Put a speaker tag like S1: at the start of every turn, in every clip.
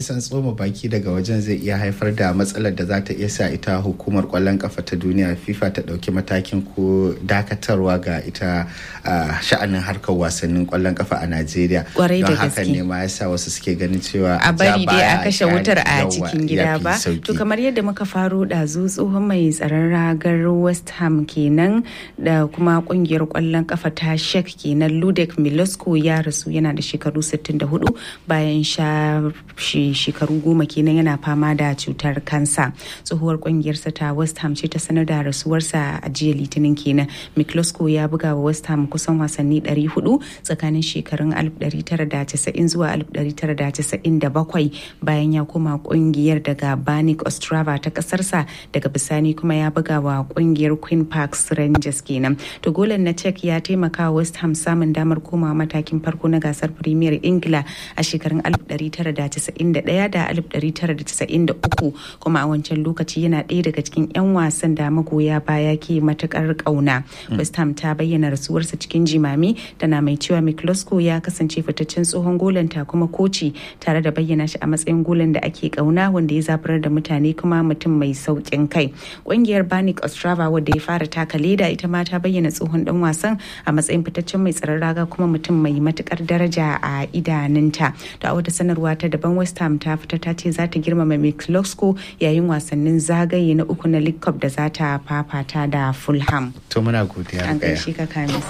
S1: san tsoma baki daga wajen zai iya haifar da matsalar da za ta iya sa ita hukumar kwallon kafa ta duniya fifa ta ɗauki matakin ko dakatarwa ga ita sha'anin harkar wasannin kwallon kafa a najeriya don haka ne ma yasa wasu suke ganin cewa
S2: a bari dai a kashe wutar a cikin gida ba to kamar yadda muka faro ɗazu tsohon mai tsaron ragar west ham kenan da kuma kungiyar kwallon kafa ta shek kenan ludek milosko ya rasu yana da shekaru 64 bayan sha shekaru goma kenan yana fama da cutar kansa tsohuwar kungiyarsa ta west ham ce ta sanar da rasuwarsa a jiya litinin kenan milosko ya buga wa west ham kusan wasanni 400 tsakanin shekarun 1990 zuwa 1997 bayan ya koma kungiyar daga banik ostrava ta kasarsa daga bisani kuma ya buga wa kungiyar queen parks rangers kenan to golan na czech ya taimaka west ham samun damar komawa matakin farko na gasar premier ingila a shekarun 1991 da 1993 kuma a wancan lokaci yana ɗaya daga cikin 'yan wasan da magoya baya ke matukar ƙauna west ham ta bayyana rasuwarsa cikin jimami tana mai cewa miklosko ya kasance fitaccen tsohon golanta kuma koci tare da bayyana shi a matsayin golan da ake ƙauna wanda ya zaburar da mutane kuma mutum mai sauƙin kai ƙungiyar banik ostrava wadda ya fara taka leda ita ma ta bayyana tsohon dan wasan a matsayin fitaccen mai tsaron raga kuma mutum mai matukar daraja a idanunta to a wata sanarwa ta daban west ham ta fita ta ce za ta girmama miklosko yayin wasannin zagaye na uku na league cup da za ta fafata da fulham
S1: to muna godiya
S2: an gaishe ka kamis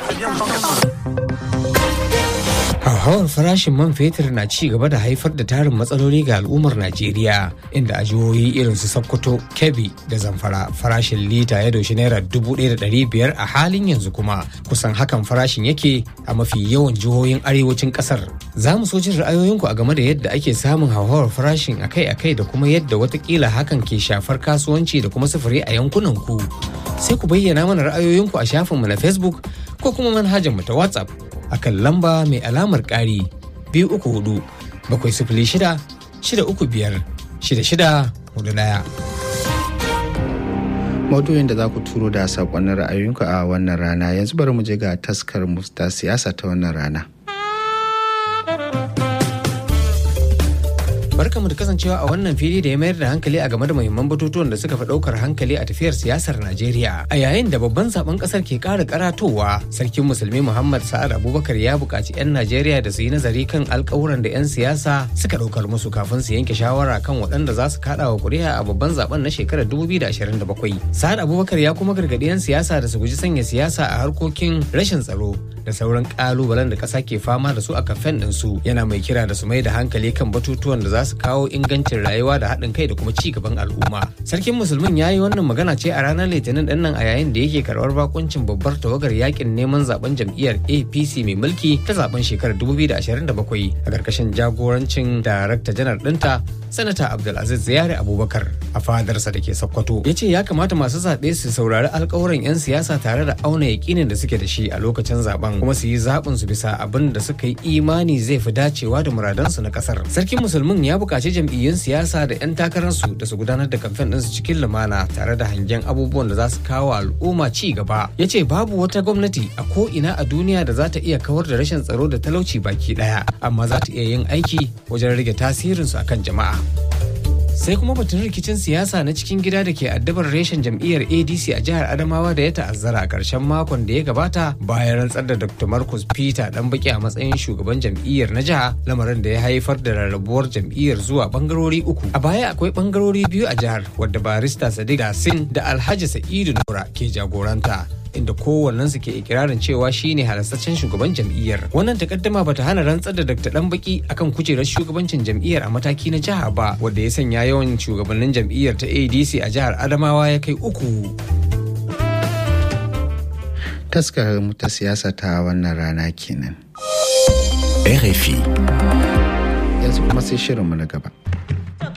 S3: hauhawar farashin man fetur na ci gaba da haifar da tarin matsaloli ga al'ummar najeriya inda a jihohi irin su sokoto kebbi da zamfara farashin lita ya doshi naira dubu ɗaya da ɗari biyar a halin yanzu kuma kusan hakan farashin yake a mafi yawan jihohin arewacin ƙasar za mu so jin ra'ayoyinku a game da yadda ake samun hauhawar farashin akai-akai da kuma yadda watakila hakan ke shafar kasuwanci da kuma sufuri a yankunan ku sai ku bayyana mana ra'ayoyinku a shafinmu na facebook ko kuma manhajar mu ta whatsapp akan lamba mai alamar ƙari biyu uku hudu bakwai sifili shida shida uku biyar shida shida hudu ɗaya.
S1: maudu'in da za ku turo da saƙonnin ra'ayoyinku a wannan rana yanzu bari mu je ga taskar musta siyasa ta wannan rana.
S3: barkamu da kasancewa a wannan fili da ya mayar da hankali a game da muhimman batutuwan da suka fi daukar hankali a tafiyar siyasar Najeriya. A yayin da babban zaben kasar ke kara karatowa, sarkin musulmi Muhammad Sa'ad Abubakar ya buƙaci 'yan Najeriya da su yi nazari kan alƙawuran da 'yan siyasa suka daukar musu kafin su yanke shawara kan waɗanda za su kaɗa wa ƙuri'a a babban zaben na shekarar 2027. Sa'ad Abubakar ya kuma gargaɗi 'yan siyasa da su guji sanya siyasa a harkokin rashin tsaro da sauran ƙalubalen da ƙasa ke fama da su a kamfen ɗinsu yana mai kira da su mai da hankali kan batutuwan da za su kawo ingancin rayuwa da haɗin kai da kuma ci gaban al'umma. Sarkin musulmin ya yi wannan magana ce a ranar litinin ɗin nan a yayin da yake karɓar bakuncin babbar tawagar yakin neman zaben jam'iyyar APC mai mulki ta zaben shekarar 2027 a ƙarƙashin jagorancin darakta janar ɗinta sanata Abdulaziz Ziyari Abubakar a fadarsa da ke Sokoto. Ya ce ya kamata masu zaɓe su saurari alƙawuran 'yan siyasa tare da auna yaƙinin da suke da shi a lokacin zaben kuma su yi zaɓin su bisa abin da suka yi imani zai fi dacewa da muradansu na ƙasar. Sarkin musulmin ya buƙaci jam'iyyun siyasa da 'yan takararsu da su gudanar da kamfen ɗinsu cikin lumana tare da hangen abubuwan da za su kawo al'umma ci gaba. Ya ce babu wata gwamnati a ko ina a duniya da za ta iya kawar da rashin tsaro da talauci baki ɗaya, amma za ta iya yin aiki wajen rage tasirinsu akan jama'a. sai kuma batun rikicin siyasa na cikin gida da ke addabar reshen jam'iyyar adc a jihar adamawa da ya ta'azzara a ƙarshen makon da ya gabata bayan rantsar da dr marcus peter dan baki a matsayin shugaban jam'iyyar na jiha lamarin da ya haifar da rarrabuwar jam'iyyar zuwa bangarori uku a baya akwai bangarori biyu a jihar wadda barista sadiq dasin da alhaji sa'idu nura ke jagoranta inda kowannensu ke ikirarin cewa shine halastaccen shugaban jam'iyyar wannan takaddama bata hana rantsar da dr danbaki akan kujerar shugabancin jam'iyyar a mataki na jiha ba wanda ya sanya yawan shugabannin jam'iyyar ta adc a jihar adamawa ya kai uku
S1: taskar mu ta siyasa ta wannan rana kenan
S4: RFI
S1: yanzu kuma sai shirinmu na gaba